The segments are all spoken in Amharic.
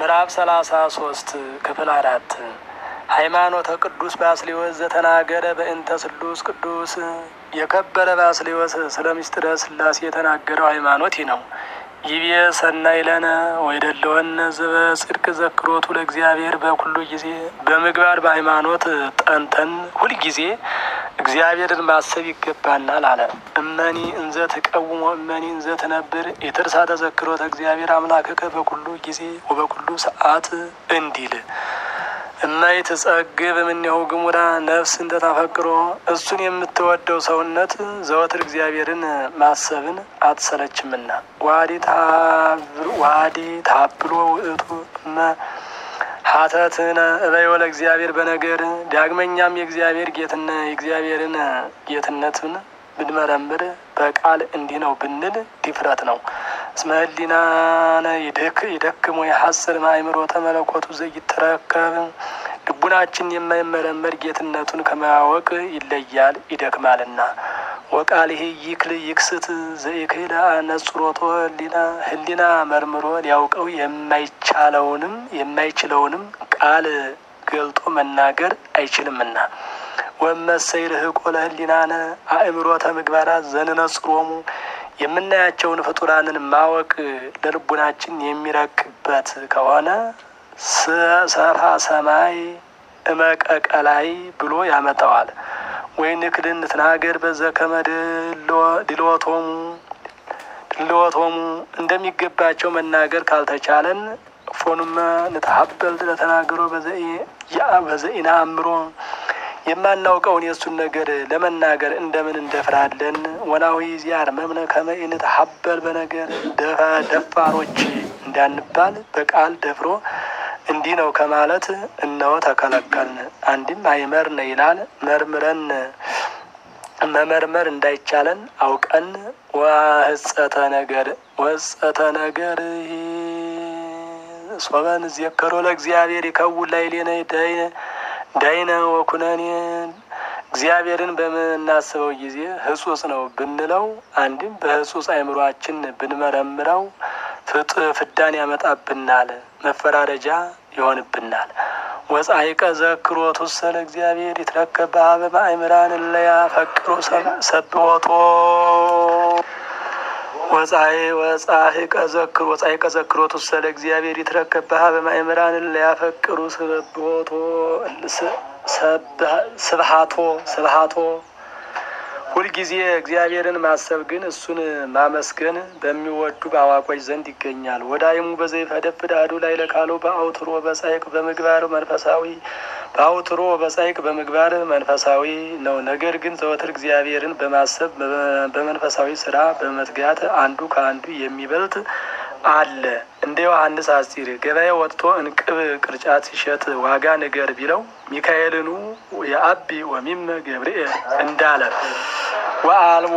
ምዕራፍ ሰላሳ ሶስት ክፍል አራት ሃይማኖተ ቅዱስ ባስልዮስ ዘተናገረ በእንተ ስሉስ ቅዱስ የከበረ ባስልዮስ ስለ ምስጢረ ሥላሴ የተናገረው ሃይማኖት ይህ ነው። ይቤ ሰናይ ለነ ወይደለወነ ዘበ ጽድቅ ዘክሮቱ ለእግዚአብሔር በኩሉ ጊዜ በምግባር በሃይማኖት ጠንተን ሁልጊዜ እግዚአብሔርን ማሰብ ይገባናል አለ። እመኒ እንዘ ትቀውሞ እመኒ እንዘ ትነብር የትርሳ ተዘክሮተ እግዚአብሔር አምላክከ በኩሉ ጊዜ ወበኩሉ ሰዓት እንዲል እማይ ትጸግብ እምኔሁ ግሙራ ነፍስ እንደታፈቅሮ እሱን የምትወደው ሰውነት ዘወትር እግዚአብሔርን ማሰብን አትሰለችምና ዋዲ ታብሎ ውእቱ እመ ሀተትነ እበዮ ለእግዚአብሔር በነገር ዳግመኛም የእግዚአብሔር ጌትነ የእግዚአብሔርን ጌትነትን ብንመረምር በቃል እንዲህ ነው ብንል ድፍረት ነው። እስመ ህሊናነ ይደክሞ የሐስር ማእምሮተ መለኮቱ ዘይተረከብ ልቡናችን የማይመረመር ጌትነቱን ከማወቅ ይለያል ይደክማልና። ወቃልህ ይክል ይክስት ዘይክል ነጽሮቶ ህሊና ህሊና መርምሮ ሊያውቀው የማይቻለውንም የማይችለውንም ቃል ገልጦ መናገር አይችልምና። ወመሰይ ርህቆ ለህሊናነ አእምሮተ ምግባራት ዘንነጽሮሙ የምናያቸውን ፍጡራንን ማወቅ ለልቡናችን የሚረቅበት ከሆነ ሰፋ ሰማይ እመቀቀላይ ብሎ ያመጣዋል። ወይ ንክድን ትናገር በዘከመ ድልወቶሙ ድልወቶሙ እንደሚገባቸው መናገር ካልተቻለን ፎኑመ ንተሀበል ለተናገሮ በዘኢና አእምሮ የማናውቀውን የእሱን ነገር ለመናገር እንደምን እንደፍራለን። ወናዊ ዚያር መምነ ከመኢንት ሀበል በነገር ደፋሮች እንዳንባል በቃል ደፍሮ እንዲህ ነው ከማለት እነሆ ተከለከልን። አንድም አይመርነ ይላል መርምረን መመርመር እንዳይቻለን አውቀን ወህጸተ ነገር ወህጸተ ነገር ሶበን ዘከሮ ለእግዚአብሔር ይከውን ላይሌነ ዳይነ ወኩነኔ እግዚአብሔርን በምናስበው ጊዜ ህጹጽ ነው ብንለው አንድም በህጹጽ አይምሯችን ብንመረምረው ፍጥ ፍዳን ያመጣብናል፣ መፈራረጃ ይሆንብናል። ወጻይቀ ዘክሮቱ ሰለ እግዚአብሔር ይትረከብ በሀበ ማእምራን እለያ ፈቅሮ ሰብሖቶ ወጻይ ወጻይቀ ዘክሮ ወጻይቀ ዘክሮቱ ሰለ እግዚአብሔር ይትረከብ በሀበ ማእምራን እለያ ፈቅሩ ሰብሖቶ ስብሃቶ ስብሃቶ ሁልጊዜ እግዚአብሔርን ማሰብ ግን እሱን ማመስገን በሚወዱ በአዋቆች ዘንድ ይገኛል። ወዳይሙ በዘይፈደፍድ አሐዱ ላይ ለካሎ በአውትሮ በጻይቅ በምግባር መንፈሳዊ በአውትሮ በጻይቅ በምግባር መንፈሳዊ ነው። ነገር ግን ዘወትር እግዚአብሔርን በማሰብ በመንፈሳዊ ስራ በመትጋት አንዱ ከአንዱ የሚበልጥ አለ። እንደ ዮሐንስ አስጢር ገበያ ወጥቶ እንቅብ ቅርጫት ሲሸጥ ዋጋ ንገር ቢለው ሚካኤልኑ የአቢ ወሚመ ገብርኤል እንዳለ ወአልቦ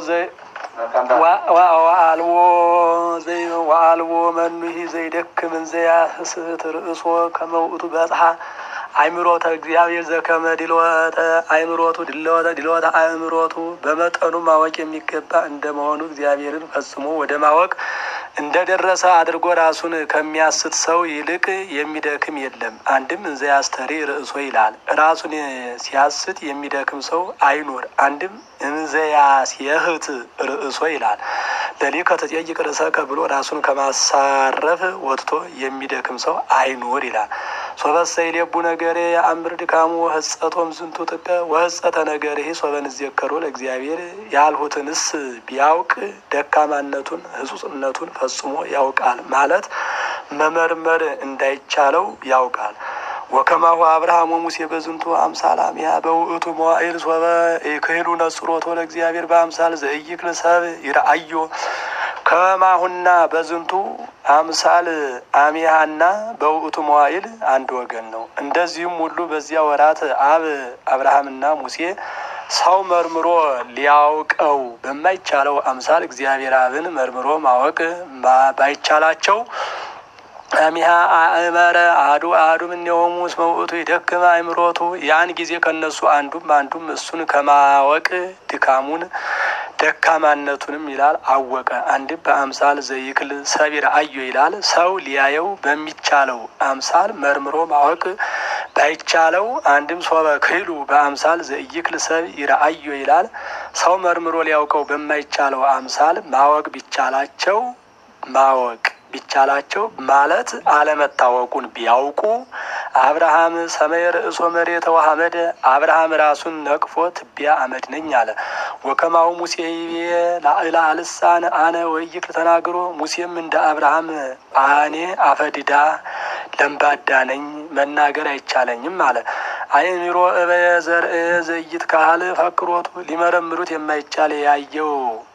ወአልቦ ወአልቦ መኑሂ ዘይደክም እንዘያስት ርእሶ ከመውእቱ በጽሐ አይምሮተ እግዚአብሔር ዘከመ ድልወተ አይምሮቱ ድልወተ ድልወተ አእምሮቱ በመጠኑ ማወቅ የሚገባ እንደመሆኑ እግዚአብሔርን ፈጽሞ ወደ ማወቅ እንደደረሰ አድርጎ ራሱን ከሚያስት ሰው ይልቅ የሚደክም የለም። አንድም እንዘ ያስተሪ ርእሶ ይላል። ራሱን ሲያስት የሚደክም ሰው አይኑር። አንድም እንዘ ያስየህት ርእሶ ይላል። ለሊከ ተጠይቅ ርእሰከ ብሎ ራሱን ከማሳረፍ ወጥቶ የሚደክም ሰው አይኑር ይላል። ሶበሰ ይሌቡ ነገሬ የአምር ድካሙ ወህጸቶም ዝንቱ ጥቀ ወህጸተ ነገሬ ሶበን ዘከሮ ለእግዚአብሔር ያልሁትንስ ቢያውቅ ደካማነቱን ህጹጽነቱን ፈጽሞ ያውቃል ማለት መመርመር እንዳይቻለው ያውቃል። ወከማሁ አብርሃም ወሙሴ በዝንቱ አምሳል አሚያ በውእቱ መዋዕል ሶበ ክህሉ ነጽሮቶ ለእግዚአብሔር በአምሳል ዘእይክል ሰብ ይረአዮ ከማሁና በዝንቱ አምሳል አሚያና በውእቱ መዋዕል አንድ ወገን ነው። እንደዚሁም ሁሉ በዚያ ወራት አብ አብርሃምና ሙሴ ሰው መርምሮ ሊያውቀው በማይቻለው አምሳል እግዚአብሔር አብን መርምሮ ማወቅ ባይቻላቸው አሚሃ አእመረ አዱ አዱ እምኔሆሙ እስመ ውእቱ ይደክም አእምሮቱ። ያን ጊዜ ከነሱ አንዱም አንዱም እሱን ከማወቅ ድካሙን ደካማነቱንም ይላል አወቀ። አንድም በአምሳል ዘይክል ሰቢር አዮ ይላል ሰው ሊያየው በሚቻለው አምሳል መርምሮ ማወቅ ባይቻለው አንድም ሶበ ክህሉ በአምሳል ዘይክል ሰብ ይረአዮ ይላል ሰው መርምሮ ሊያውቀው በማይቻለው አምሳል ማወቅ ቢቻላቸው ማወቅ ቢቻላቸው ማለት አለመታወቁን ቢያውቁ አብርሃም ሰማይ ርእሶ መሬተ ወሐመደ አብርሃም ራሱን ነቅፎ ትቢያ አመድ ነኝ አለ። ወከማው ሙሴ ይቤ ላዕላ ልሳን አነ ወይክል ተናግሮ ሙሴም እንደ አብርሃም አኔ አፈድዳ ለምባዳ ነኝ መናገር አይቻለኝም አለ። አእምሮ እበየ ዘርእ ዘይት ካህል ፈክሮቱ ሊመረምሩት የማይቻል ያየው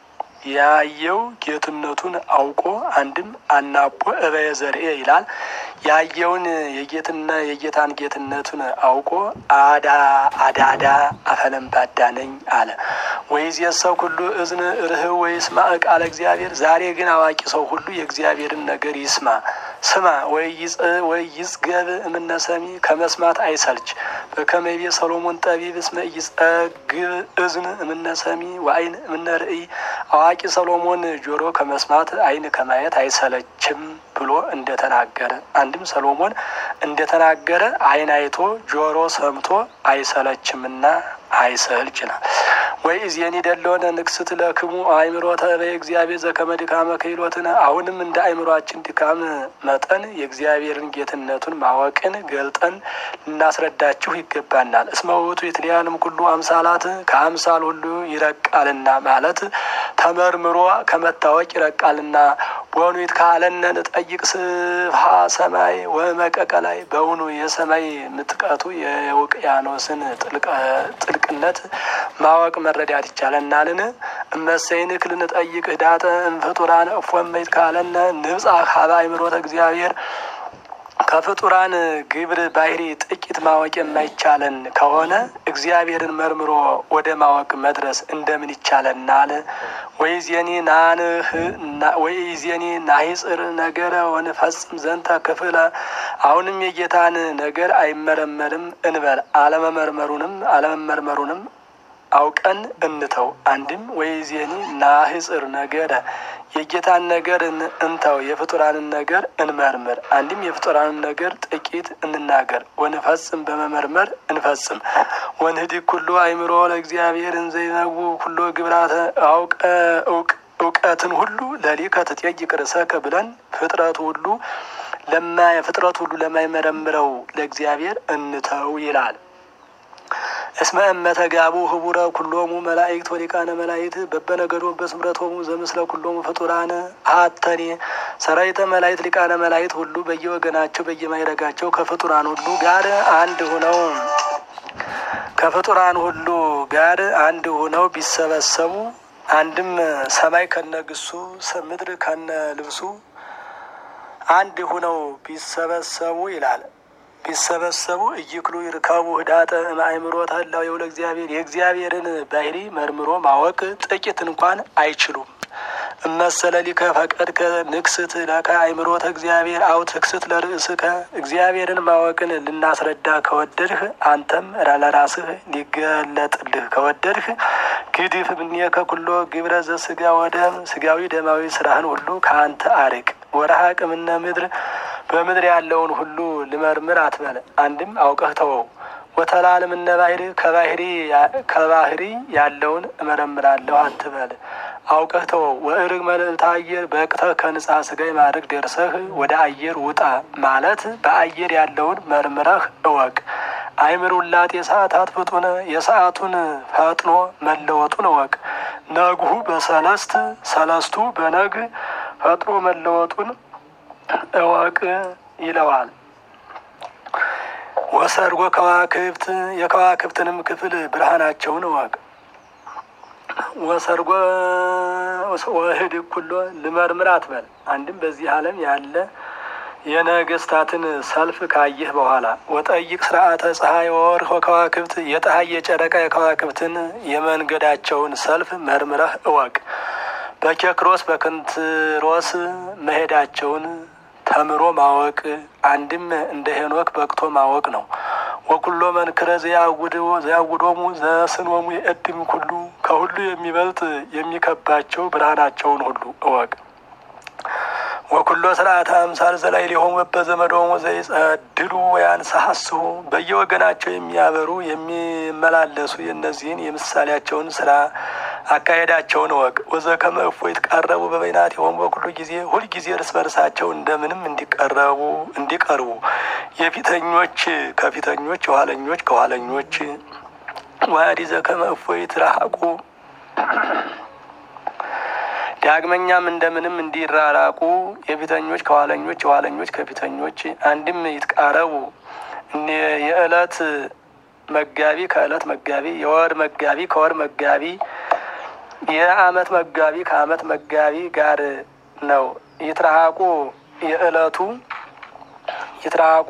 ያየው ጌትነቱን አውቆ አንድም አናቦ እበየ ዘርኤ ይላል። ያየውን የጌትና የጌታን ጌትነቱን አውቆ አዳ አዳዳ አፈለምባዳ ነኝ አለ። ወይዝ የሰው ሁሉ እዝን ርህብ ወይስማ ቃለ እግዚአብሔር። ዛሬ ግን አዋቂ ሰው ሁሉ የእግዚአብሔርን ነገር ይስማ ስማ ወይ ይጽገብ እምነሰሚ ከመስማት አይሰልች። በከመቤ ሰሎሞን ጠቢብ እስመ ይጸግብ እዝን እምነሰሚ ወአይን እምነ ርእይ። አዋቂ ሰሎሞን ጆሮ ከመስማት አይን ከማየት አይሰለችም ብሎ እንደተናገረ አንድም ሰሎሞን እንደተናገረ አይን አይቶ ጆሮ ሰምቶ አይሰለችምና አይሰልች ይላል። ወይ እዜኒ ደለሆነ ንክስት ለክሙ አእምሮተ በእግዚአብሔር ዘከመ ድካመ ክህሎትነ። አሁንም እንደ አእምሯችን ድካም መጠን የእግዚአብሔርን ጌትነቱን ማወቅን ገልጠን ልናስረዳችሁ ይገባናል። እስመ ውእቱ የትለያንም ኩሉ አምሳላት ከአምሳል ሁሉ ይረቃልና ማለት ተመርምሮ ከመታወቅ ይረቃልና በውኑ ይትካለነ ንጠይቅ ስፍሃ ሰማይ ወመቀቀ ላይ በውኑ የሰማይ ምጥቀቱ የውቅያኖስን ጥልቅነት ማወቅ መረዳት ይቻለናልን? እመሰይን ክል ንጠይቅ ህዳተ እምፍጡራን እፎመ ይትካለነ ንብጻ ሀበ አእምሮተ እግዚአብሔር ከፍጡራን ግብር ባህሪ ጥቂት ማወቅ የማይቻለን ከሆነ እግዚአብሔርን መርምሮ ወደ ማወቅ መድረስ እንደምን ይቻለናል? ወይዜኒ ናንህ ወይዜኒ ናሂጽር ነገረ ወንፈጽም ዘንተ ክፍለ አሁንም የጌታን ነገር አይመረመርም እንበል አለመመርመሩንም አለመመርመሩንም አውቀን እንተው። አንድም ወይዜኒ ናህጽር ነገረ የጌታን ነገር እንተው፣ የፍጡራንን ነገር እንመርምር። አንድም የፍጡራንን ነገር ጥቂት እንናገር፣ ወንፈጽም በመመርመር እንፈጽም። ወንህዲግ ኩሎ አእምሮ ለእግዚአብሔር እንዘይነጉ ኩሎ ግብራተ አውቀ እውቅ እውቀትን ሁሉ ለሊከ ትጠይቅ ርእሰከ ብለን ፍጥረቱ ሁሉ ለማ ፍጥረቱ ሁሉ ለማይመረምረው ለእግዚአብሔር እንተው ይላል። እስመ እመተጋቡ ህቡረ ኩሎሙ መላእክት ወሊቃነ መላእክት በበነገዶ በስምረቶሙ ዘምስለ ኩሎሙ ፍጡራነ አተኔ ሰራዊተ መላእክት ሊቃነ መላእክት ሁሉ በየወገናቸው በየማይረጋቸው ከፍጡራን ሁሉ ጋር አንድ ሁነው ከፍጡራን ሁሉ ጋር አንድ ሁነው ቢሰበሰቡ አንድም ሰማይ ከነግሱ ምድር ከነ ልብሱ አንድ ሁነው ቢሰበሰቡ ይላል ቢሰበሰቡ እይክሉ ይርከቡ ህዳጠ ማእምሮተ ህላዌ ለእግዚአብሔር የእግዚአብሔርን ባህሪ መርምሮ ማወቅ ጥቂት እንኳን አይችሉም። እመሰለ ሊከ ፈቀድከ ንክስት ለከ አእምሮተ እግዚአብሔር አው ትክስት ለርእስከ እግዚአብሔርን ማወቅን ልናስረዳ ከወደድህ አንተም ለራስህ ሊገለጥልህ ከወደድህ ግድፍ እምኔከ ኩሎ ግብረ ዘስጋ ወደም ስጋዊ ደማዊ ስራህን ሁሉ ከአንተ አርቅ። ወረሃቅ እምነ ምድር በምድር ያለውን ሁሉ ልመርምር አትበል። አንድም አውቀህ ተወው። ወተላልም እነ ባህሪ ከባህሪ ከባህሪ ያለውን እመረምራለሁ አትበል። አውቀህ ተወው። ወእርግ መልዕልተ አየር በቅተህ ከንጻ ስጋይ ማድረግ ደርሰህ ወደ አየር ውጣ ማለት በአየር ያለውን መርምረህ እወቅ። አይምር ውላጤ ሰዓታት ፍጡነ የሰዓቱን ፈጥኖ መለወጡን እወቅ። ነግሁ በሰለስት ሰለስቱ በነግ ፈጥኖ መለወጡን እወቅ ይለዋል። ወሰርጎ ከዋክብት የከዋክብትንም ክፍል ብርሃናቸውን እወቅ። ወሰርጎ ወህድ ኩሎ ልመርምር አትበል። አንድም በዚህ ዓለም ያለ የነገስታትን ሰልፍ ካየህ በኋላ ወጠይቅ ስርዓተ ፀሐይ ወወርህ ወከዋክብት የፀሐይ የጨረቃ የከዋክብትን የመንገዳቸውን ሰልፍ መርምረህ እወቅ። በኬክሮስ በክንትሮስ መሄዳቸውን ተምሮ ማወቅ አንድም እንደ ሄኖክ በቅቶ ማወቅ ነው። ወኩሎ መንክረ ዘያውዶሙ ዘስኖሙ የእድም ኩሉ ከሁሉ የሚበልጥ የሚከባቸው ብርሃናቸውን ሁሉ እወቅ። ወኩሎ ስርዓተ አምሳል ዘላይ ሊሆሙ በዘመዶሙ ዘይጸድሉ ወያንሳሐስሁ በየወገናቸው የሚያበሩ የሚመላለሱ የእነዚህን የምሳሌያቸውን ስራ አካሄዳቸውን እወቅ። ወዘከመ እፎ ይትቃረቡ በበይናት የሆኑ በኩሉ ጊዜ ሁልጊዜ እርስ በርሳቸው እንደምንም እንዲቀረቡ እንዲቀርቡ የፊተኞች ከፊተኞች የኋለኞች ከኋለኞች ዋዲ ዘከመ እፎ ይትራሐቁ ዳግመኛም እንደምንም እንዲራራቁ የፊተኞች ከኋለኞች የኋለኞች ከፊተኞች አንድም ይትቃረቡ የዕለት መጋቢ ከዕለት መጋቢ የወር መጋቢ ከወር መጋቢ የዓመት መጋቢ ከዓመት መጋቢ ጋር ነው። ይትራሐቁ የዕለቱ ይትራሐቁ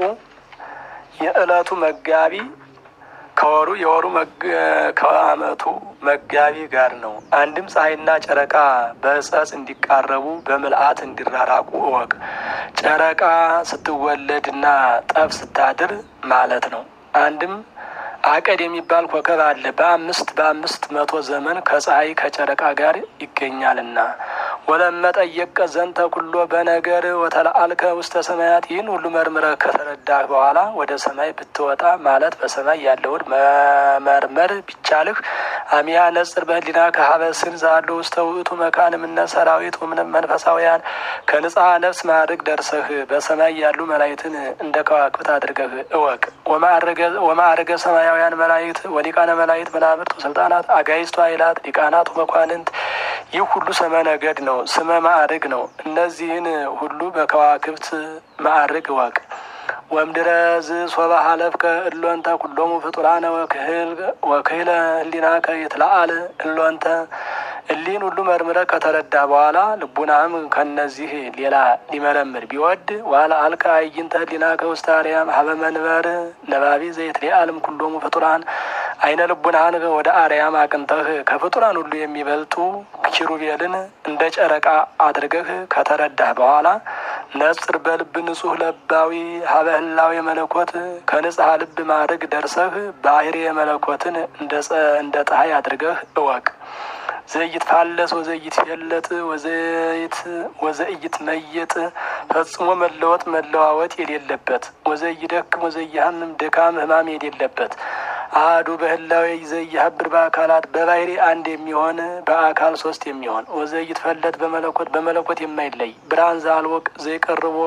የዕለቱ መጋቢ ከወሩ የወሩ ከዓመቱ መጋቢ ጋር ነው። አንድም ፀሐይና ጨረቃ በእጸጽ እንዲቃረቡ በምልአት እንዲራራቁ እወቅ። ጨረቃ ስትወለድና ጠፍ ስታድር ማለት ነው። አንድም አቀድ የሚባል ኮከብ አለ። በአምስት በአምስት መቶ ዘመን ከፀሐይ ከጨረቃ ጋር ይገኛልና ወለመጠየቀ ዘንተ ኩሎ በነገር ወተለአልከ ውስተ ሰማያት ይህን ሁሉ መርምረህ ከተረዳህ በኋላ ወደ ሰማይ ብትወጣ ማለት በሰማይ ያለውን መመርመር ቢቻልህ አሚያ ነጽር በህሊና ከሀበስን ዛሉ ውስተ ውእቱ መካን እምነ ሰራዊት ወምንም መንፈሳውያን ከንጽሐ ነፍስ ማዕርግ ደርሰህ በሰማይ ያሉ መላእክትን እንደ ከዋክብት አድርገህ እወቅ። ወማዕርገ ሰማያውያን መላእክት ወሊቃነ መላእክት መናብርት ወስልጣናት አጋይስቱ ኃይላት ሊቃናቱ መኳንንት ይህ ሁሉ ስመ ነገድ ነው፣ ስመ ማዕርግ ነው። እነዚህን ሁሉ በከዋክብት ማዕርግ እወቅ። ወምድረዝ ሶበ ሀለፍከ እሎንተ ኩሎሙ ፍጡራነ ወክህለ ህሊናከ ይትለአል እሎንተ እሊህን ሁሉ መርምረ ከተረዳ በኋላ ልቡናም ከነዚህ ሌላ ሊመረምር ቢወድ ዋላ አልከ አይንተ ህሊናከ ውስተ አርያም ሀበ መንበር ነባቢ ዘይትለአልም ኩሎሙ ፍጡራን አይነ ልቡናህን ወደ አርያም አቅንተህ ከፍጡራን ሁሉ የሚበልጡ ኪሩቤልን እንደ ጨረቃ አድርገህ ከተረዳህ በኋላ ነጽር በልብ ንጹህ ለባዊ ሀበ ህላዌ መለኮት ከንጽሐ ልብ ማድረግ ደርሰህ ባህሪ የመለኮትን እንደ ፀሐይ አድርገህ እወቅ። ዘይት ፋለስ ወዘይት ፌለጥ ወዘይት ወዘይት መየጥ ፈጽሞ መለወጥ መለዋወጥ የሌለበት ወዘይደክም ወዘይሃምም ድካም ህማም የሌለበት አህዱ በህላዌ ዘይሀብር በአካላት በባህሪ አንድ የሚሆን በአካል ሶስት የሚሆን ወዘይት ፈለጥ በመለኮት በመለኮት የማይለይ ብርሃን ዘአልወቅ ዘይቀርቦ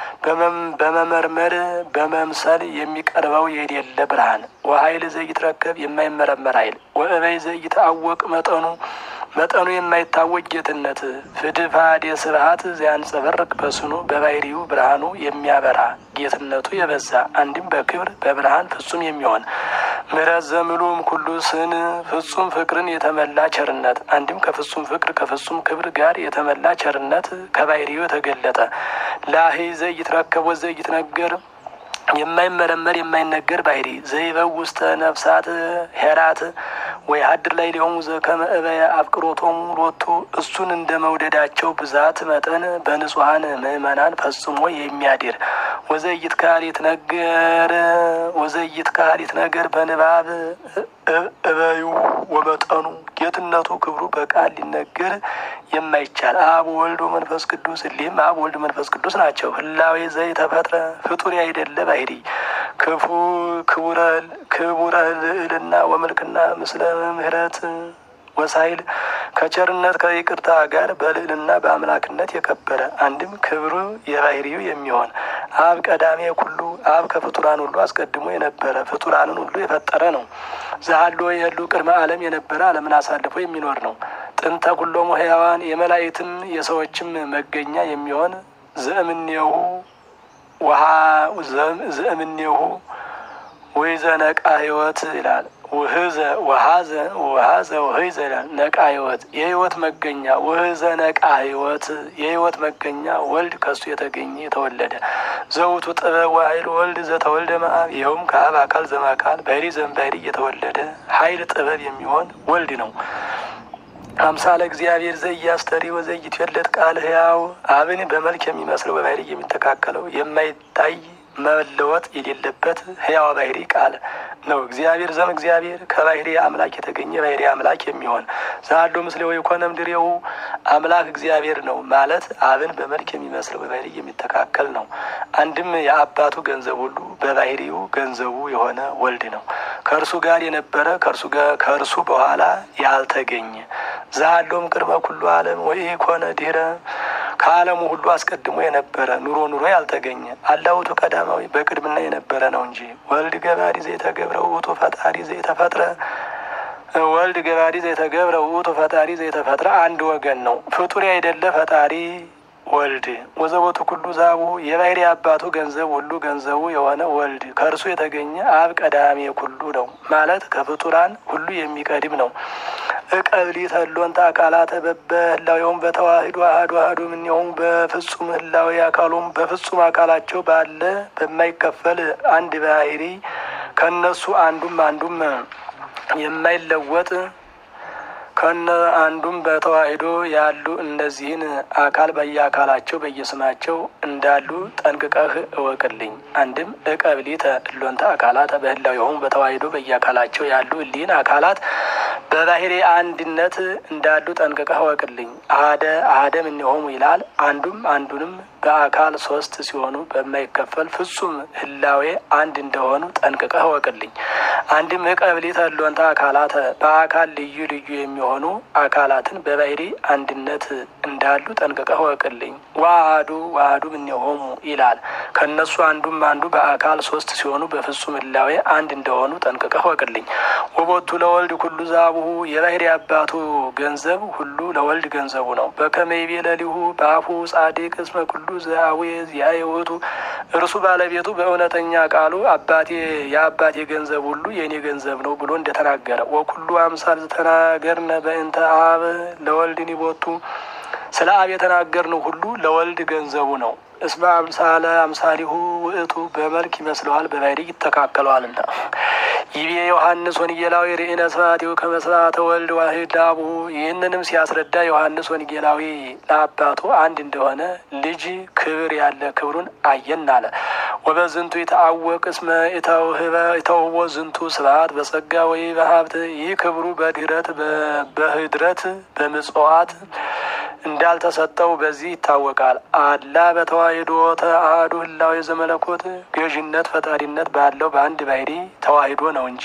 በመመርመር በመምሰል የሚቀርበው የሌለ ብርሃን ወሀይል ዘይትረከብ የማይመረመር ሀይል ወእበይ ዘይትአወቅ መጠኑ መጠኑ የማይታወቅ ጌትነት ፍድፋድ የስብሀት ዚያንጸበርቅ በስኑ በባህሪው ብርሃኑ የሚያበራ ጌትነቱ የበዛ አንድም በክብር በብርሃን ፍጹም የሚሆን ምሕረት ዘምሉም ኩሉ ስን ፍጹም ፍቅርን የተመላ ቸርነት አንድም ከፍጹም ፍቅር ከፍጹም ክብር ጋር የተመላ ቸርነት ከባህሪው የተገለጠ ላሂ ዘይትረከብ ወዘይትነገር የማይመረመር የማይነገር ባህሪ ዘይበው ውስተ ነፍሳት ሄራት ወይ ሀድር ላይ ሊሆሙ ዘከመ እበየ አፍቅሮቶሙ ሎቱ እሱን እንደ መውደዳቸው ብዛት መጠን በንጹሐን ምእመናን ፈጽሞ የሚያድር ወዘይት ካሊት ነገር ወዘይት ካሊት ነገር በንባብ እበዩ ወመጠኑ ጌትነቱ ክብሩ በቃል ሊነገር የማይቻል አብ ወልድ መንፈስ ቅዱስ እሊህም አብ ወልድ መንፈስ ቅዱስ ናቸው። ህላዌ ዘይተፈጥረ ፍጡር አይደለ ባህሪ ክፉ ክቡረ ልዕልና ወመልክና ምስለ ምህረት ወሳይል ከቸርነት ከይቅርታ ጋር በልዕልና በአምላክነት የከበረ አንድም ክብሩ የባህሪው የሚሆን አብ ቀዳሜ ኩሉ አብ ከፍጡራን ሁሉ አስቀድሞ የነበረ ፍጡራንን ሁሉ የፈጠረ ነው። ዛሎ የህሉ ቅድመ ዓለም የነበረ ዓለምን አሳልፎ የሚኖር ነው። ጥንተ ኩሎሙ ሕያዋን የመላእክትም የሰዎችም መገኛ የሚሆን ዘእምኔሁ ውሃ ዘእምኔሁ ወይዘ ነቃ ህይወት ይላል። ውህዘ ወሀዘ ወሀዘ ውህዘ ይላል። ነቃ ህይወት የህይወት መገኛ ውህዘ ነቃ ህይወት የህይወት መገኛ ወልድ ከሱ የተገኘ የተወለደ ዘውቱ ጥበብ ወኃይል ወልድ ዘተወልደ መአብ ይኸውም ከአብ አካል ዘማካል ባህሪ ዘእምባህሪ እየተወለደ ኃይል ጥበብ የሚሆን ወልድ ነው። አምሳለ እግዚአብሔር ዘያስተሪ ወዘይትወለድ ቃል ሕያው አብን በመልክ የሚመስለው በባህሪ የሚተካከለው የማይታይ መለወጥ የሌለበት ሕያው ባህሪ ቃል ነው። እግዚአብሔር ዘም እግዚአብሔር ከባህሪ አምላክ የተገኘ ባህሪ አምላክ የሚሆን ዛዶ ምስሌ ወይ ኮነ ምድሬው አምላክ እግዚአብሔር ነው ማለት አብን በመልክ የሚመስለው በባህሪ የሚተካከል ነው። አንድም የአባቱ ገንዘብ ሁሉ በባህሪው ገንዘቡ የሆነ ወልድ ነው። ከእርሱ ጋር የነበረ ከእርሱ ከእርሱ በኋላ ያልተገኘ ዛሎም ቅድመ ኩሉ ዓለም ወይ ኮነ ድህረ ከዓለሙ ሁሉ አስቀድሞ የነበረ ኑሮ ኑሮ ያልተገኘ አላውቱ ቀዳማዊ በቅድምና የነበረ ነው እንጂ ወልድ ገባሪ ዘይተገብረው ውእቱ ፈጣሪ ዘይተፈጥረ ወልድ ገባሪ ዘይተገብረው ውእቱ ፈጣሪ ዘይተፈጥረ አንድ ወገን ነው። ፍጡር አይደለ ፈጣሪ ወልድ ወዘቦቱ ኩሉ ዛቡ የባህሪ አባቱ ገንዘብ ሁሉ ገንዘቡ የሆነ ወልድ ከእርሱ የተገኘ አብ ቀዳሜ ኩሉ ነው ማለት ከፍጡራን ሁሉ የሚቀድም ነው። እቀብሊ ተሎንተ አካላተ በበህላዊውም በተዋህዶ አህዱ አህዱ ምንሆም በፍጹም ህላዊ አካሉም በፍጹም አካላቸው ባለ በማይከፈል አንድ ባህሪ ከነሱ አንዱም አንዱም የማይለወጥ ከነ አንዱም በተዋሂዶ ያሉ እነዚህን አካል በየአካላቸው በየስማቸው እንዳሉ ጠንቅቀህ እወቅልኝ። አንድም እቀብሊተ እሎንተ አካላት በህላው የሆኑ በተዋሂዶ በየአካላቸው ያሉ እሊህን አካላት በባህሪ አንድነት እንዳሉ ጠንቅቀህ እወቅልኝ። አደ አደ እምኔሆሙ ይላል። አንዱም አንዱንም በአካል ሶስት ሲሆኑ በማይከፈል ፍጹም ህላዌ አንድ እንደሆኑ ጠንቅቀህ እወቅልኝ። አንድም እቀብሊተ እሎንተ አካላተ በአካል ልዩ ልዩ የሚሆኑ አካላትን በባህሪ አንድነት እንዳሉ ጠንቅቀህ እወቅልኝ። ዋህዱ ዋህዱ እምኔሆሙ ይላል። ከእነሱ አንዱም አንዱ በአካል ሶስት ሲሆኑ በፍጹም ህላዌ አንድ እንደሆኑ ጠንቅቀህ እወቅልኝ። ወቦቱ ለወልድ ኩሉ ዛቡሁ የባህሪ አባቱ ገንዘብ ሁሉ ለወልድ ገንዘቡ ነው። በከመይቤ ለሊሁ በአፉ ጻድቅ እስመ ኩሉ ዘአዌ ዚአየ ውእቱ እርሱ ባለቤቱ በእውነተኛ ቃሉ አባቴ የአባቴ ገንዘብ ሁሉ የእኔ ገንዘብ ነው ብሎ እንደተናገረ ወኩሉ አምሳል ዝተናገርነ በእንተ አብ ለወልድ ኒቦቱ ስለ አብ የተናገርነው ሁሉ ለወልድ ገንዘቡ ነው። እስመ አምሳለ አምሳሊሁ ውእቱ በመልክ ይመስለዋል በባህሪ ይተካከለዋልና። ይቤ ዮሐንስ ወንጌላዊ ርኢነ ስብሐቲሁ ከመ ስብሐተ ወልድ ዋሕድ ለአቡሁ። ይህንንም ሲያስረዳ ዮሐንስ ወንጌላዊ ለአባቱ አንድ እንደሆነ ልጅ ክብር ያለ ክብሩን አየን አለ። ወበዝንቱ ይተአወቅ እስመ ኢተውህቦ ዝንቱ ስብሐት በጸጋ ወይ በሀብት ይህ ክብሩ በድህረት በህድረት በምጽዋት እንዳልተሰጠው በዚህ ይታወቃል። አላ በተዋሂዶ ተአሐዱ ህላዌ ዘመለኮት ገዥነት ፈጣሪነት ባለው በአንድ ባህሪ ተዋሂዶ ነው እንጂ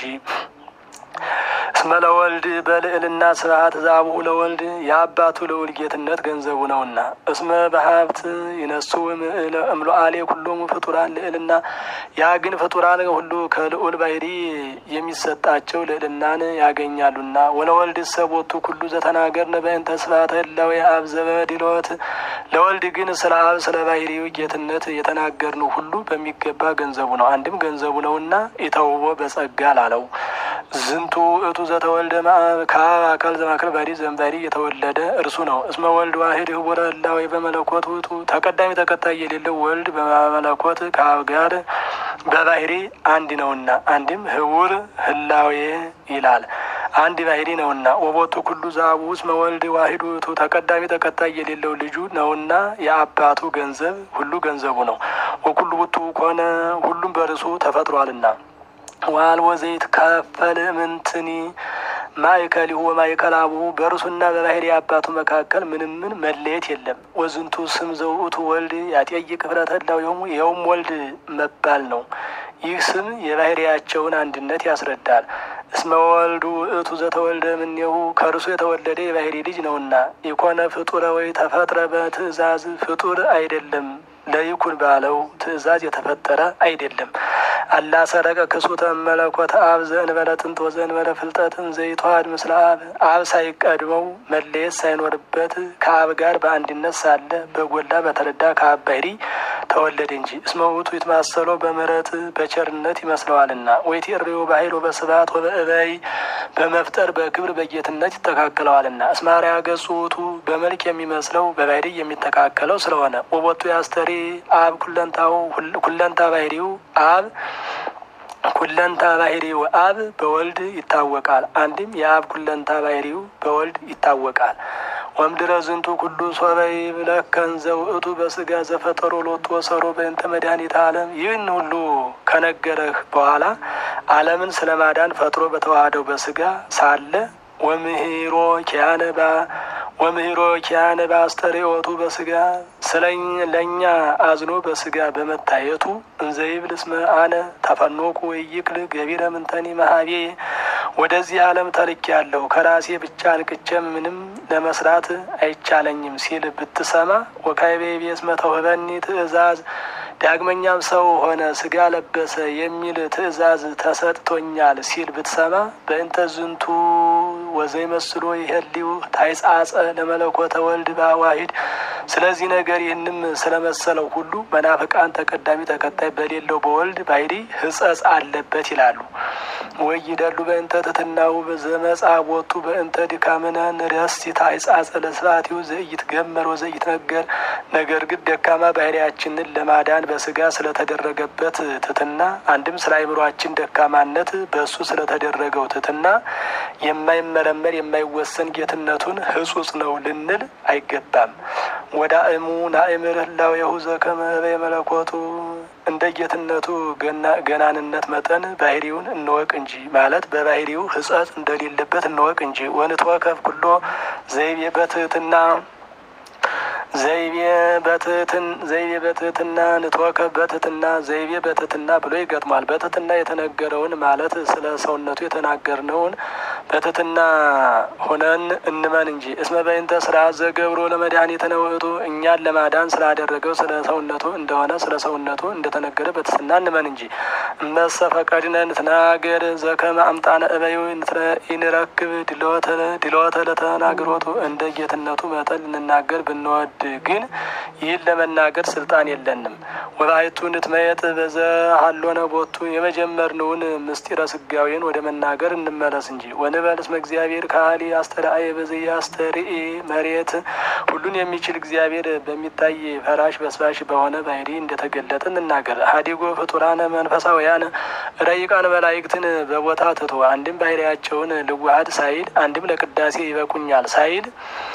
እስመ ለወልድ በልዕልና ስብሐት ዛቡሁ ለወልድ የአባቱ ልዑል ጌትነት ገንዘቡ ነውና። እስመ በሀብት ይነሱ እምሎአሌ ኩሎሙ ፍጡራን ልዕልና ያ ግን ፍጡራን ሁሉ ከልዑል ባህሪ የሚሰጣቸው ልዕልናን ያገኛሉና። ወለወልድ ሰቦቱ ኩሉ ዘተናገርነ በእንተ ስብሐተ ህላዌ አብ ዘበዲሎት ለወልድ ግን ስለ አብ ስለ ባህሪው ጌትነት የተናገርነው ሁሉ በሚገባ ገንዘቡ ነው። አንድም ገንዘቡ ነውና ኢተውቦ በጸጋ ላለው ዝንቱ እቱ ዘተወልደ ከአብ አካል ዘማክል ባሕሪ ዘንባሪ የተወለደ እርሱ ነው። እስመ ወልድ ዋሂድ ህቡረ ህላዌ በመለኮት ውእቱ ተቀዳሚ ተከታይ የሌለው ወልድ በመለኮት ከአብ ጋር በባህሪ አንድ ነውና። አንድም ህቡር ህላዌ ይላል አንድ ባህሪ ነውና። ወቦቱ ኩሉ ዛቡ እስመ ወልድ ዋሂድ ውእቱ ተቀዳሚ ተከታይ የሌለው ልጁ ነውና የአባቱ ገንዘብ ሁሉ ገንዘቡ ነው። ወኩሉ ውእቱ ኮነ ሁሉም በርሱ ተፈጥሯልና። ዋልቦ ዘይትካፈል ምንትኒ ማእከሊሁ ወማእከለ አቡሁ በእርሱና በባህሪ አባቱ መካከል ምንም ምን መለየት የለም። ወዝንቱ ስም ዘውእቱ ወልድ ያጤይቅ ህብረተ ህላዌሆሙ ይኸውም ወልድ መባል ነው። ይህ ስም የባህሪያቸውን አንድነት ያስረዳል። እስመ ወልዱ ውእቱ ዘተወልደ እምኔሁ ከእርሱ የተወለደ የባህሪ ልጅ ነውና። ኢኮነ ፍጡረ ወይ ተፈጥረ በትእዛዝ ፍጡር አይደለም ለይኩን ባለው ትእዛዝ የተፈጠረ አይደለም። አላ ሰረቀ ክሱተ መለኮተ አብ ዘእንበለ ጥንት ወዘእንበለ ፍልጠትን ዘይተዋሃድ ምስለ አብ አብ ሳይቀድመው መለየት ሳይኖርበት ከአብ ጋር በአንድነት ሳለ በጎላ በተረዳ ከአብ ባህሪ ተወለደ እንጂ። እስመ ውእቱ ይትማሰሎ በምሕረት በቸርነት ይመስለዋልና። ወይቴርዮ በኃይል ወበስብሐት ወበእበይ በመፍጠር በክብር በጌትነት ይተካከለዋልና። እስመ አርአያ ገጹ ውእቱ በመልክ የሚመስለው በባህሪ የሚተካከለው ስለሆነ ወቦቱ ያስተሪ አብ ኩለንታው ኩለንታ ባህሪው አብ ኩለንታ ባህሪው አብ በወልድ ይታወቃል። አንድም የአብ ኩለንታ ባህሪው በወልድ ይታወቃል። ወምድረ ዝንቱ ኩሉ ሶበይ ብለከን ዘውእቱ በስጋ ዘፈጠሮ ሎቱ ወሰሮ በእንተ መድኃኒተ ዓለም ይህን ሁሉ ከነገረህ በኋላ ዓለምን ስለ ማዳን ፈጥሮ በተዋህደው በስጋ ሳለ ወምህሮ ኪያነባ ወምህሮ ኪያነ በአስተርእዮቱ በስጋ ስለ ለእኛ አዝኖ በስጋ በመታየቱ እንዘይብል እስመ አነ ተፈኖኩ ወይክል ገቢረ ምንተኒ መሀቤ ወደዚህ ዓለም ተልኬ ያለሁ ከራሴ ብቻ አንቅቼም ምንም ለመስራት አይቻለኝም ሲል ብትሰማ ወካይቤ ቤስ መተውህበኒ ትእዛዝ ዳግመኛም ሰው ሆነ ስጋ ለበሰ የሚል ትእዛዝ ተሰጥቶኛል ሲል ብትሰማ በእንተ ዝንቱ ወዘይ መስሎ ይሄሊው ታይጻጸ ለመለኮተ ወልድ በአዋሂድ ስለዚህ ነገር ይህንም ስለመሰለው ሁሉ መናፍቃን ተቀዳሚ ተከታይ በሌለው በወልድ ባይዲ ሕጸጽ አለበት ይላሉ። ወይ ይደሉ በእንተ ትትናው ዘመጻ ቦቱ በእንተ ድካምነ ንረስቲ ታይጻጸ ለስፋቲው ዘይት ገመር ወዘይት ነገር ነገር ግን ደካማ ባህሪያችንን ለማዳን በስጋ ስለተደረገበት ትትና አንድም ስለ አይምሯችን ደካማነት በእሱ ስለተደረገው ትትና የማይመረመር የማይወሰን ጌትነቱን ህጹጽ ነው ልንል አይገባም። ወደ እሙ ናእምር ህላው የሁዘ ከመበ የመለኮቱ እንደ ጌትነቱ ገናንነት መጠን ባህሪውን እንወቅ እንጂ ማለት በባህሪው ህጸት እንደሌለበት እንወቅ እንጂ ወንትወከፍ ኩሎ ዘይቤ በትህትና ዘይቤ በትህትን ዘይቤ በትህትና ንትወከፍ በትህትና ዘይቤ በትህትና ብሎ ይገጥማል። በትህትና የተነገረውን ማለት ስለ ሰውነቱ የተናገርነውን በትህትና ሆነን እንመን እንጂ እስመ በይንተ ስራ ዘገብሮ ለመድኃኒትነ ውእቱ እኛን ለማዳን ስላደረገው ስለ ሰውነቱ እንደሆነ ስለ ሰውነቱ እንደተነገረ በትህትና እንመን እንጂ እመሰ ፈቀድነ ንትናገር ዘከመ አምጣነ እበዩ ይንረክብ ድሎተ ለተናግሮቱ እንደ ጌትነቱ መጠን ልንናገር ብንወድ ግን ይህን ለመናገር ስልጣን የለንም። ወባይቱ ንትመየጥ በዘ ሀሎነ ቦቱ የመጀመርነውን ምስጢረ ስጋዌን ወደ መናገር እንመለስ እንጂ ወንበል እስመ እግዚአብሔር ካህሊ አስተርአየ በዘየ አስተርኢ መሬት ሁሉን የሚችል እግዚአብሔር በሚታይ ፈራሽ በስባሽ በሆነ ባህሪ እንደተገለጠ እንናገር። ሀዲጎ ፍጡራነ መንፈሳውያን ረይቃን መላእክትን በቦታ ትቶ አንድም ባህሪያቸውን ልዋሀድ ሳይል አንድም ለቅዳሴ ይበቁኛል ሳይል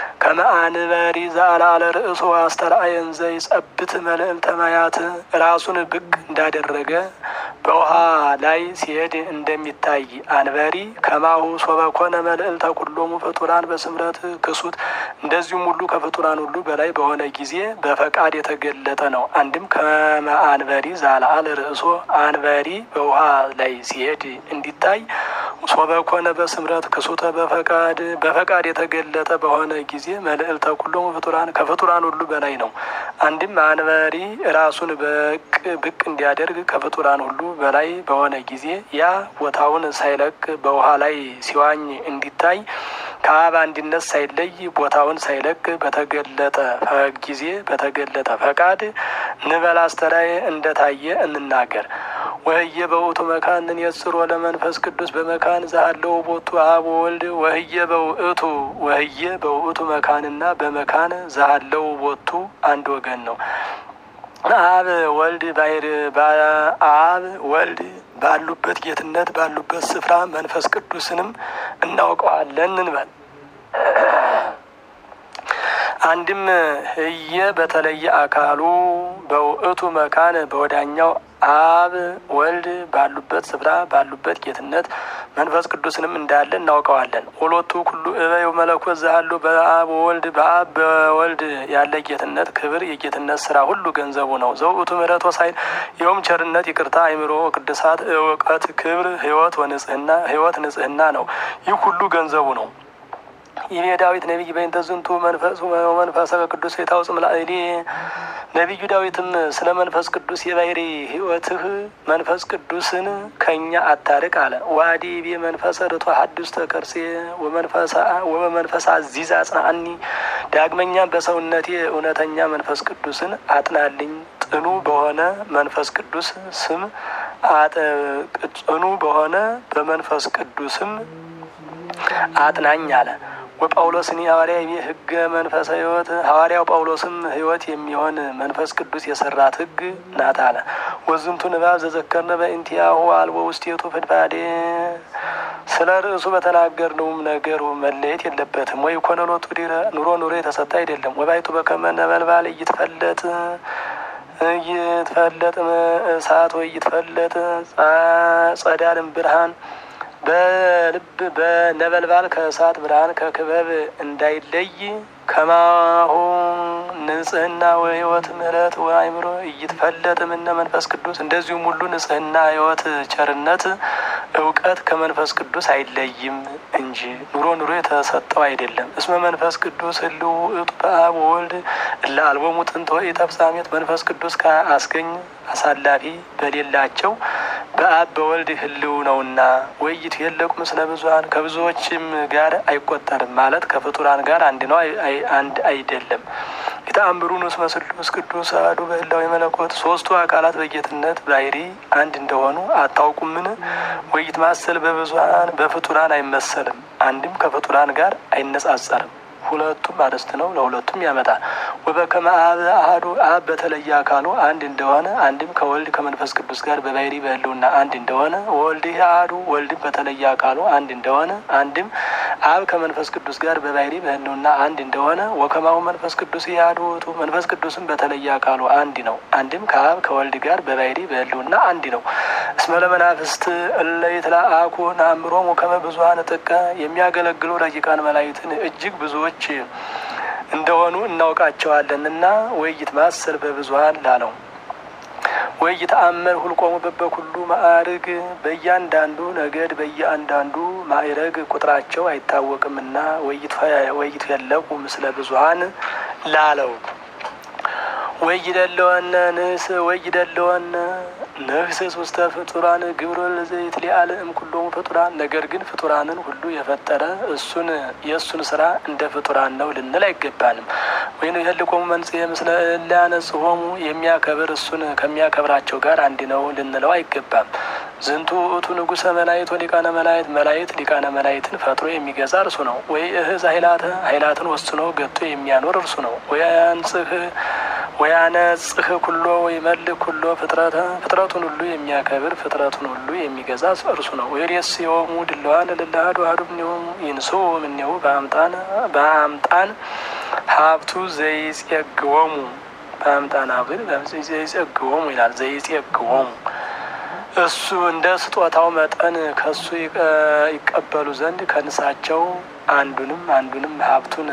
ከመአንበሪ ዘአላለ ርእሱ አስተርአየን ዘይጸብት መልዕልተ ማያት ራሱን ብቅ እንዳደረገ በውሃ ላይ ሲሄድ እንደሚታይ አንበሪ ከማሁ ሶበኮነ መልዕልተ ኩሎሙ ፍጡራን በስምረት ክሱት እንደዚሁም ሁሉ ከፍጡራን ሁሉ በላይ በሆነ ጊዜ በፈቃድ የተገለጠ ነው። አንድም ከመአንበሪ ዛልአለ ርእሶ አንበሪ በውሃ ላይ ሲሄድ እንዲታይ ሶበኮነ በስምረት ክሱተ በፈቃድ በፈቃድ የተገለጠ በሆነ ጊዜ መልዕልተ ኩሎሙ ፍጡራን ከፍጡራን ሁሉ በላይ ነው። አንድም አንበሪ ራሱን በቅ ብቅ እንዲያደርግ ከፍጡራን ሁሉ በላይ በሆነ ጊዜ ያ ቦታውን ሳይለቅ በውሃ ላይ ሲዋኝ እንዲታይ ከአብ አንድነት ሳይለይ ቦታውን ሳይለቅ በተገለጠ ጊዜ በተገለጠ ፈቃድ ንበል አስተራየ እንደታየ እንናገር። ወህየ በውእቱ መካንን የጽሮ ለመንፈስ ቅዱስ በመካን ዛለው ቦቱ አብ ወልድ ወህየ በውእቱ ወህየ በውእቱ መካንና በመካን ዛለው ቦቱ አንድ ወገን ነው። አብ ወልድ ባይር አብ ወልድ ባሉበት ጌትነት ባሉበት ስፍራ መንፈስ ቅዱስንም እናውቀዋለን እንበል። አንድም ህየ በተለየ አካሉ በውእቱ መካን በወዳኛው አብ ወልድ ባሉበት ስፍራ ባሉበት ጌትነት መንፈስ ቅዱስንም እንዳለ እናውቀዋለን። ሁለቱ ኩሉ እበዩ መለኮት ዛሉ በአብ ወልድ በአብ በወልድ ያለ ጌትነት ክብር የጌትነት ስራ ሁሉ ገንዘቡ ነው። ዘውእቱ ምሕረት ወሳይል ይኸውም ቸርነት፣ ይቅርታ፣ አይምሮ፣ ቅድሳት፣ እውቀት፣ ክብር፣ ህይወት ወንጽህና ህይወት ንጽህና ነው። ይህ ሁሉ ገንዘቡ ነው። ይህ ዳዊት ነቢይ በእንተ ዝንቱ መንፈሱ መንፈሰ ቅዱስ የታውፅ ምላእሌ ነቢዩ ዳዊትም ስለ መንፈስ ቅዱስ የባህሪ ህይወትህ መንፈስ ቅዱስን ከኛ አታርቅ አለ። ዋዲ ቤ መንፈሰ ርቶ ሀዱስ ተከርሴ ወመንፈሳ አዚዝ አጽናአኒ ዳግመኛም በሰውነቴ እውነተኛ መንፈስ ቅዱስን አጥናልኝ ጽኑ በሆነ መንፈስ ቅዱስ ስም ጽኑ በሆነ በመንፈስ ቅዱስም አጥናኝ አለ። ወጳውሎስኒ ሐዋርያ ይቤ ህገ መንፈሰ ህይወት ሐዋርያው ጳውሎስም ህይወት የሚሆን መንፈስ ቅዱስ የሰራት ህግ ናት አለ። ወዝንቱ ንባብ ዘዘከርነ በእንቲአሁ አልቦ ውስቴቱ ፍድፋዴ ስለ ርዕሱ በተናገርነውም ነገሩ መለየት የለበትም። ወይ ኮነሎቱ ዲረ ኑሮ ኑሮ የተሰጠ አይደለም። ወባይቱ በከመ ነበልባል እይትፈለጥ እይትፈለጥ እሳት ወይ እይትፈለጥ ጸዳልም ብርሃን በልብ በነበልባል ከእሳት ብርሃን ከክበብ እንዳይለይ ከማሁ ንጽህና ወህይወት ምሕረት ወአእምሮ እይትፈለጥ እምነ መንፈስ ቅዱስ እንደዚሁም ሁሉ ንጽህና ህይወት ቸርነት እውቀት ከመንፈስ ቅዱስ አይለይም እንጂ ኑሮ ኑሮ የተሰጠው አይደለም። እስመ መንፈስ ቅዱስ ህልው ውእቱ በአብ ወወልድ እለ አልቦሙ ጥንተ ወኢተፍጻሜት መንፈስ ቅዱስ ከአስገኝ አሳላፊ በሌላቸው በአብ በወልድ ህልው ነውና ወይት የለቁ ምስለ ብዙሀን ከብዙዎችም ጋር አይቆጠርም ማለት ከፍጡራን ጋር አንድ ነው አንድ አይደለም። የተአምሩን ውስጥ መስሉስ ቅዱስ አሐዱ በህላዌ መለኮት ሶስቱ አካላት በጌትነት ባህሪ አንድ እንደሆኑ አታውቁምን? ወይት ማሰል በብዙሀን በፍጡራን አይመሰልም፣ አንድም ከፍጡራን ጋር አይነጻጸርም። ሁለቱም አርዕስት ነው፣ ለሁለቱም ያመጣል። ወበከመ አብ አሐዱ አብ በተለየ አካሉ አንድ እንደሆነ አንድም ከወልድ ከመንፈስ ቅዱስ ጋር በባህሪ በህልውና አንድ እንደሆነ ወልድ አሐዱ ወልድም በተለየ አካሉ አንድ እንደሆነ አንድም አብ ከመንፈስ ቅዱስ ጋር በባህሪ በህልውና አንድ እንደሆነ ወከማሁ መንፈስ ቅዱስ አሐዱ ውእቱ መንፈስ ቅዱስም በተለየ አካሉ አንድ ነው። አንድም ከአብ ከወልድ ጋር በባህሪ በህልውና አንድ ነው። እስመ ለመናፍስት እለ ይትለአኩ ነአምሮሙ ከመ ብዙኃነ ጥቀ የሚያገለግሉ ረቂቃን መላእክትን እጅግ ብዙዎች እንደሆኑ እናውቃቸዋለንና ወይት ማሰል በብዙኃን ላለው ወይ ተአመር ሁልቆሙ በበኩሉ ማዕርግ በእያንዳንዱ ነገድ በየአንዳንዱ ማዕረግ ቁጥራቸው አይታወቅምና ወይት የለቁ ምስለ ብዙኃን ላለው ወይ ይደለወነ ንስ ወይ ይደለወነ ንህስስ ውስተ ፍጡራን ግብሮ ለዘይት ሊአለ እምኩሎሙ ፍጡራን። ነገር ግን ፍጡራንን ሁሉ የፈጠረ እሱን የእሱን ስራ እንደ ፍጡራን ነው ልንል አይገባንም። ወይም የህልቆሙ መንጽሔ ምስለ ሊያነጽሆሙ የሚያከብር እሱን ከሚያከብራቸው ጋር አንድ ነው ልንለው አይገባም። ዝንቱ ውእቱ ንጉሰ መላእክት ወሊቃነ መላእክት መላእክት ሊቃነ መላእክትን ፈጥሮ የሚገዛ እርሱ ነው። ወይ እህዝ ኃይላተ ኃይላትን ወስኖ ገቶ የሚያኖር እርሱ ነው። ወያንጽህ ወያነጽህ ኩሎ ወይ መልክ ኩሎ ፍጥረተ ፍጥረቱን ሁሉ የሚያከብር ፍጥረቱን ሁሉ የሚገዛ እርሱ ነው። ወይሬስ የሆሙ ድለዋን ልላሃዱ አዱ ምኔሆሙ ይንሶ ምኔሁ በአምጣን በአምጣን ሀብቱ ዘይጼግወሙ በአምጣን ሀብት ዘይጼግወሙ ይላል። ዘይጼግወሙ እሱ እንደ ስጦታው መጠን ከሱ ይቀበሉ ዘንድ ከንሳቸው አንዱንም አንዱንም ሀብቱን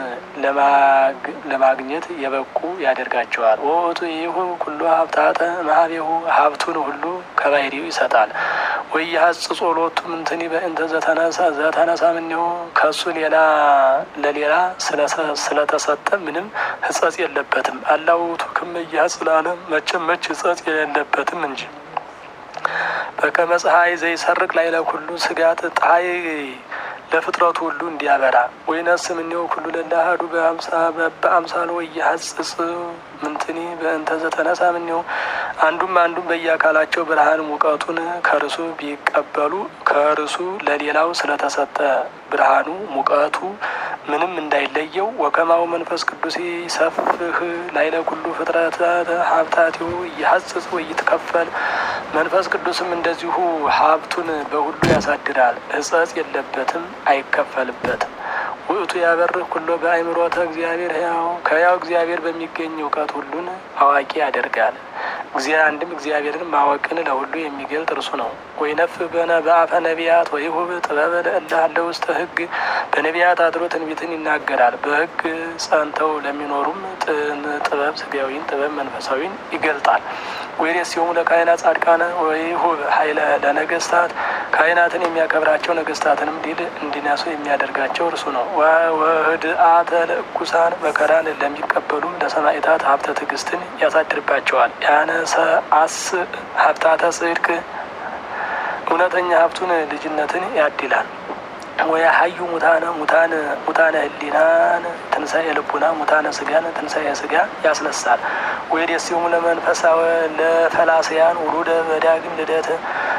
ለማግኘት የበቁ ያደርጋቸዋል። ወቱ ይሁ ኩሎ ሀብታተ ማህቤሁ ሀብቱን ሁሉ ከባህሪው ይሰጣል። ወይ ሀጽ ጾሎቱ ምንትኒ በእንተ ዘተነሳ ምኔሁ ከሱ ሌላ ለሌላ ስለተሰጠ ምንም ህጸጽ የለበትም። አላውቱ ክመ እያጽ ለዓለም መቼም መች ህጸጽ የሌለበትም እንጂ በከመ ፀሐይ ዘይሰርቅ ላዕለ ኩሉ ስጋት ፀሐይ ለፍጥረቱ ሁሉ እንዲያበራ ወይነስ ምኔው ኩሉ ለላሃዱ በአምሳሉ ወየሐጽጽ ምንትኒ በእንተ ዘተነሳ ምኔው አንዱም አንዱም በየአካላቸው ብርሃን ሙቀቱን ከርሱ ቢቀበሉ ከርሱ ለሌላው ስለተሰጠ ብርሃኑ ሙቀቱ ምንም እንዳይለየው ወከማው መንፈስ ቅዱስ ይሰፍህ ላይለ ኩሉ ፍጥረታት ሀብታቲሁ እየሐጽጽ ወይትከፈል መንፈስ ቅዱስም እንደዚሁ ሀብቱን በሁሉ ያሳድራል። ሕጸጽ የለበትም፣ አይከፈልበትም። ውእቱ ያበርህ ኩሎ በአእምሮተ እግዚአብሔር ሕያው ከሕያው እግዚአብሔር በሚገኝ እውቀት ሁሉን አዋቂ ያደርጋል። እግዚአ አንድም እግዚአብሔርን ማወቅን ለሁሉ የሚገልጥ እርሱ ነው። ወይነፍ በነ በአፈ ነቢያት ወይሁብ ጥበበ ለእለ አለ ውስተ ሕግ በነቢያት አድሮ ትንቢትን ይናገራል። በሕግ ጸንተው ለሚኖሩም ጥበብ ስጋዊን ጥበብ መንፈሳዊን ይገልጣል። ወይሬስ ሲሆሙ ለካህናት ጻድቃነ ወይሁብ ኃይለ ለነገስታት ካህናትን የሚያከብራቸው ነገስታትንም ድል እንዲነሱ የሚያደርጋቸው እርሱ ነው። ወህድአተ ለእኩሳን መከራን ለሚቀበሉም ለሰማዕታት ሀብተ ትዕግስትን ያሳድርባቸዋል። ያነሰ አስ ሀብታተ ጽድቅ እውነተኛ ሀብቱን ልጅነትን ያድላል። ወያሀዩ ሙታነ ሙታነ ሙታነ ህሊናን ትንሣኤ ልቡና ሙታነ ስጋን ትንሣኤ ስጋ ያስነሳል። ወይዴሲሁም ለመንፈሳዊ ለፈላስያን ውሉደ በዳግም ልደት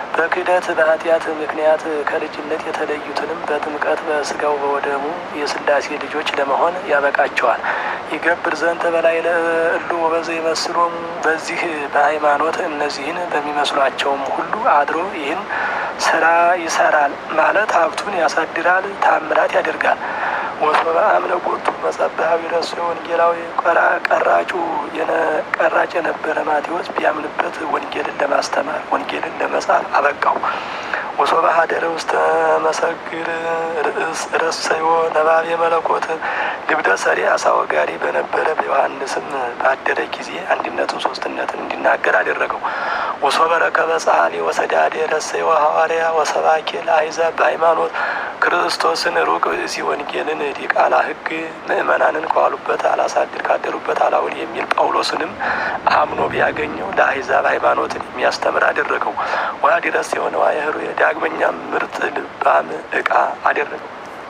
በክህደት በኃጢአት ምክንያት ከልጅነት የተለዩትንም በጥምቀት በስጋው በወደሙ የስላሴ ልጆች ለመሆን ያበቃቸዋል። ይገብር ዘንተ በላይ ለእሉ ወበዘ ይመስሎሙ በዚህ በሃይማኖት እነዚህን በሚመስሏቸውም ሁሉ አድሮ ይህን ስራ ይሰራል ማለት ሀብቱን ያሳድራል፣ ታምራት ያደርጋል። ወሶበ አምነ ቦቱ መጸብሐዊ ረሱ ወንጌላዊ ቀራጩ ቀራጭ የነበረ ማቴዎስ ቢያምንበት ወንጌልን ለማስተማር ወንጌልን ለመጻፍ አበቃው። ወሶበ ሀደረ ውስተ መሰግር ርእስ ረሰዮ ነባቤ መለኮት ልብደ ሰሪ አሳወጋሪ በነበረ በዮሐንስም ባደረ ጊዜ አንድነትን ሶስትነትን እንዲናገር አደረገው። ወሶበ ረከበ ጸሐሊ ወሰዳዴ ረሰዮ ሐዋርያ ወሰባኬ ለአሕዛብ በሃይማኖት ክርስቶስን ሩቅ እዚ ወንጌልን ዲቃላ ሕግ ምእመናንን ከዋሉበት አላሳድር ካደሩበት አላውል የሚል ጳውሎስንም አምኖ ቢያገኘው ለአሕዛብ ሃይማኖትን የሚያስተምር አደረገው። ዋዲ ረስ የሆነ ዋየህሩ ዳግመኛም ምርጥ ልባም ዕቃ አደረገው።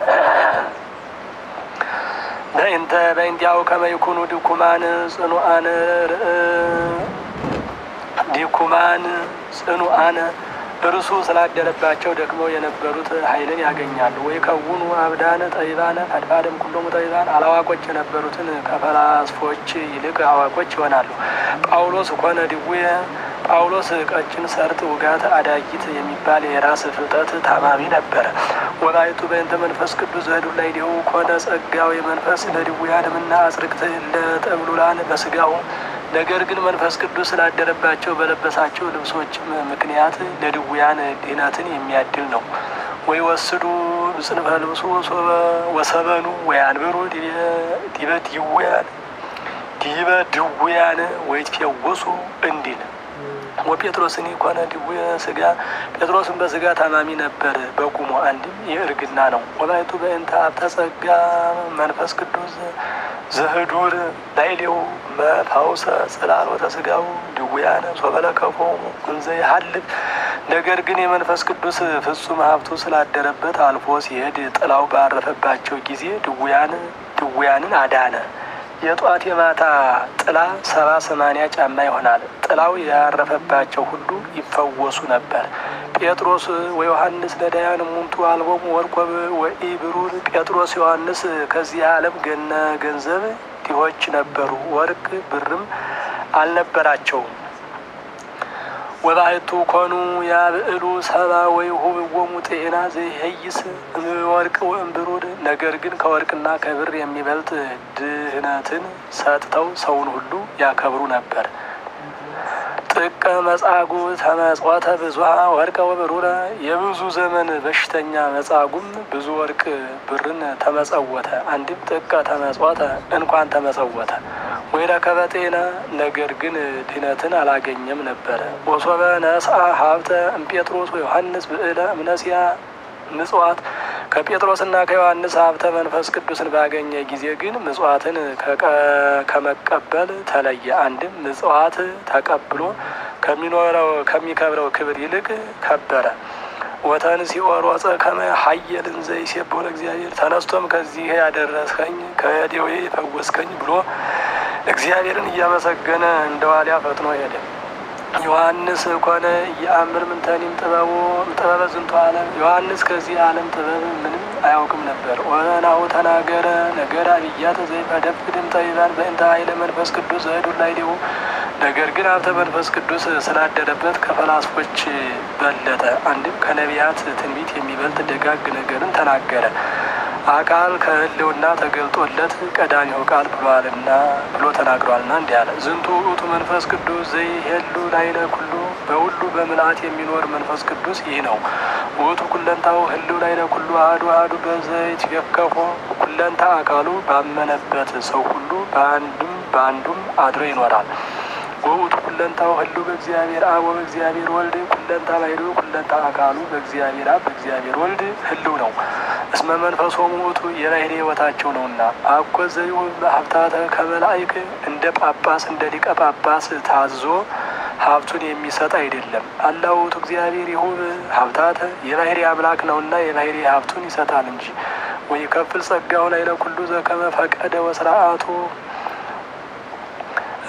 በእንተ በእንዲያው ከመይኩኑ ድኩማን ጽኑአን ዲኩማን ጽኑአን እርሱ ስላደረባቸው ደክመው የነበሩት ኃይልን ያገኛሉ። ወይ ከውኑ አብዳነ ጠቢባነ ፈድፋደም ኩሎሙ ጠቢባን አላዋቆች የነበሩትን ከፈላስፎች ይልቅ አዋቆች ይሆናሉ። ጳውሎስ ኮነ ድውየ ጳውሎስ ቀጭን ሰርጥ ውጋት አዳጊት የሚባል የራስ ፍልጠት ታማሚ ነበረ። ወላይቱ በእንተ መንፈስ ቅዱስ ዘህዱ ላይ ዲሁ ኮነ ጸጋው የመንፈስ ለድውያንምና አጽርቅት ለጠብሉላን በስጋው ነገር ግን መንፈስ ቅዱስ ስላደረባቸው በለበሳቸው ልብሶችም ምክንያት ለድውያን ድህነትን የሚያድል ነው። ወይ ወስዱ ጽንፈ ልብሱ ወሰበኑ ወይ አንብሩ ዲበ ድውያን ዲበ ድውያን ወይ ትፈወሱ እንዲል ወጴጥሮስኒ ኮነ ድውየ ስጋ ጴጥሮስን በስጋ ታማሚ ነበር በቁሙ አንድም የእርግና ነው። ወላይቱ በእንተ ሀብተ ጸጋ መንፈስ ቅዱስ ዘህዱር ላይሌው መፋውሰ ጽላሎተ ስጋው ድውያነ ሶበለከፎሙ እንዘ ይሀልፍ ነገር ግን የመንፈስ ቅዱስ ፍጹም ሀብቱ ስላደረበት አልፎ ሲሄድ ጥላው ባረፈባቸው ጊዜ ድውያን ድውያንን አዳነ። የጧት የማታ ጥላ ሰባ ሰማንያ ጫማ ይሆናል። ጥላው ያረፈባቸው ሁሉ ይፈወሱ ነበር። ጴጥሮስ ወዮሐንስ ነዳያን ሙንቱ አልቦሙ ወርቆ ወኢ ብሩር ጴጥሮስ ዮሐንስ ከዚህ ዓለም ገነ ገንዘብ ድሆች ነበሩ፣ ወርቅ ብርም አልነበራቸውም። ወባሕቱ ኮኑ ያብዕሉ ሰባ ወይሁብዎሙ ጤና ዘይሄይስ ወርቅ ወእምብሩር ነገር ግን ከወርቅና ከብር የሚበልጥ ድህነትን ሰጥተው ሰውን ሁሉ ያከብሩ ነበር። ጥቀ መጻጉ ተመጽወተ ብዙሃ ወርቀ ወብሩረ የብዙ ዘመን በሽተኛ መጻጉም ብዙ ወርቅ ብርን ተመጸወተ። አንድም ጥቀ ተመጽወተ እንኳን ተመጸወተ ወይ ረከበ ጤና ነገር ግን ድህነትን አላገኘም ነበረ። ወሶበ ነስአ ሀብተ እምጴጥሮስ ወዮሐንስ ብዕለ እምነሲያ ምጽዋት ከጴጥሮስና ከዮሐንስ ሀብተ መንፈስ ቅዱስን ባገኘ ጊዜ ግን ምጽዋትን ከመቀበል ተለየ። አንድም ምጽዋት ተቀብሎ ከሚኖረው ከሚከብረው ክብር ይልቅ ከበረ። ወተንሥኦ ሮጸ ከመ ሀየልን ዘይሴብሖ ለእግዚአብሔር ተነስቶም ከዚህ ያደረስከኝ ከደዌ የፈወስከኝ ብሎ እግዚአብሔርን እያመሰገነ እንደ ዋሊያ ፈጥኖ ሄደ። ዮሐንስ ኮነ የአምር ምንተኒም ጥበቡ ጥበበ ዝንቱ ዓለም ዮሐንስ ከዚህ ዓለም ጥበብ ምንም አያውቅም ነበር። ወናሁ ተናገረ ነገር አብያተ ዘይፈደፍድም ጠቢባን በእንተ ኃይለ መንፈስ ቅዱስ ዘህዱ ላይ ዲሁ ነገር ግን ሀብተ መንፈስ ቅዱስ ስላደረበት ከፈላስፎች በለጠ። አንድም ከነቢያት ትንቢት የሚበልጥ ደጋግ ነገርን ተናገረ። አካል ከህልውና ተገልጦለት ቀዳሚው ቃል ብሏልና ብሎ ተናግሯልና እንዲህ አለ። ዝንቱ ውእቱ መንፈስ ቅዱስ ዘይሄሉ ላይለ ኩሉ በሁሉ በምልአት የሚኖር መንፈስ ቅዱስ ይህ ነው። ውእቱ ኩለንታው ህልው ላይለ ኩሉ አሐዱ አሐዱ በዘይት የከፎ ኩለንታ አካሉ ባመነበት ሰው ሁሉ በአንዱም በአንዱም አድሮ ይኖራል። ወውእቱ ኩለንታው ህልው በእግዚአብሔር አብ ወበእግዚአብሔር ወልድ ኩለንታ ባሕርዩ ኩለንታ አካሉ በእግዚአብሔር አብ በእግዚአብሔር ወልድ ህልው ነው። እስመ መንፈሶሙ ውእቱ የባሕርይ ሕይወታቸው ነውና። አኮ ዘይሁብ ሀብታተ ከመላእክ እንደ ጳጳስ እንደ ሊቀ ጳጳስ ታዞ ሀብቱን የሚሰጥ አይደለም። አላ ውእቱ እግዚአብሔር ይሁብ ሀብታተ የባሕርይ አምላክ ነውና የባሕርይ ሀብቱን ይሰጣል እንጂ ወይ ከፍል ጸጋው ላይ ለኩሉ ዘከመ ፈቀደ ወስርዓቱ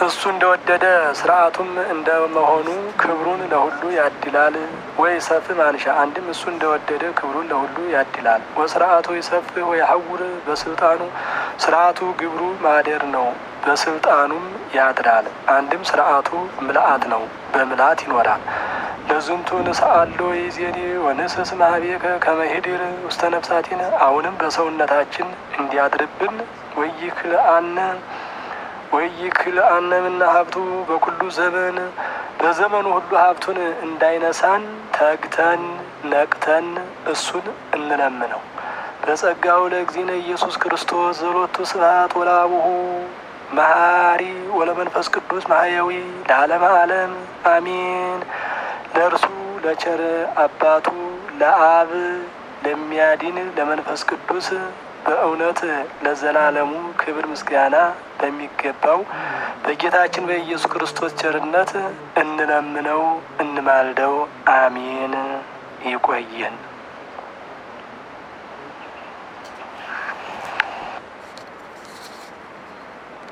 እሱ እንደወደደ ስርዓቱም እንደመሆኑ ክብሩን ለሁሉ ያድላል። ወይ ሰፍ ማንሻ አንድም እሱ እንደወደደ ክብሩን ለሁሉ ያድላል። ወስርዓቱ ይሰፍ ወይ ሐውር በስልጣኑ ስርዓቱ ግብሩ ማደር ነው፣ በስልጣኑም ያድራል። አንድም ስርዓቱ ምልአት ነው፣ በምልአት ይኖራል። ለዝንቱ ንስአሎ ይዜኒ ወንስስ ማህቤከ ከመሄድር ውስተ ነፍሳቲነ አሁንም በሰውነታችን እንዲያድርብን ወይክልአነ ወይክልአነ ምና ሀብቱ በኩሉ ዘመን በዘመኑ ሁሉ ሀብቱን እንዳይነሳን ተግተን ነቅተን እሱን እንለምነው። በጸጋው ለእግዚእነ ኢየሱስ ክርስቶስ ዘሎቱ ስብሐት ወላቡሁ መሐሪ ወለመንፈስ ቅዱስ ማህያዊ ለዓለመ ዓለም አሚን። ለእርሱ ለቸር አባቱ ለአብ ለሚያድን ለመንፈስ ቅዱስ በእውነት ለዘላለሙ ክብር ምስጋና በሚገባው በጌታችን በኢየሱስ ክርስቶስ ቸርነት እንለምነው እንማልደው። አሜን። ይቆየን።